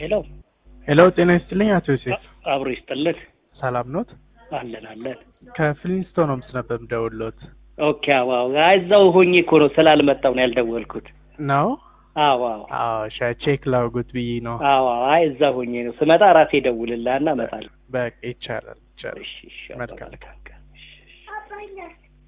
ሄሎ ሄሎ ጤና ይስጥልኝ አቶ ዮሴፍ አብሮ ይስጥልን። ሰላም ኖት? አለን አለን። ከፍሊንስቶን ሆምስ ነበር የምደውልዎት። ኦኬ አዎ፣ አይ እዛው ሆኜ እኮ ነው ስላልመጣሁ ነው ያልደወልኩት። ነው? አዎ አዎ አዎ ሻ ቼክ ላውጉት ብዬ ነው። አዎ፣ አይ እዛ ሆኜ ነው ስመጣ ራሴ እደውልልሃና እመጣለሁ። በቃ ይቻላል ይቻላል። እሺ እሺ፣ መልካም። መልካም ቀን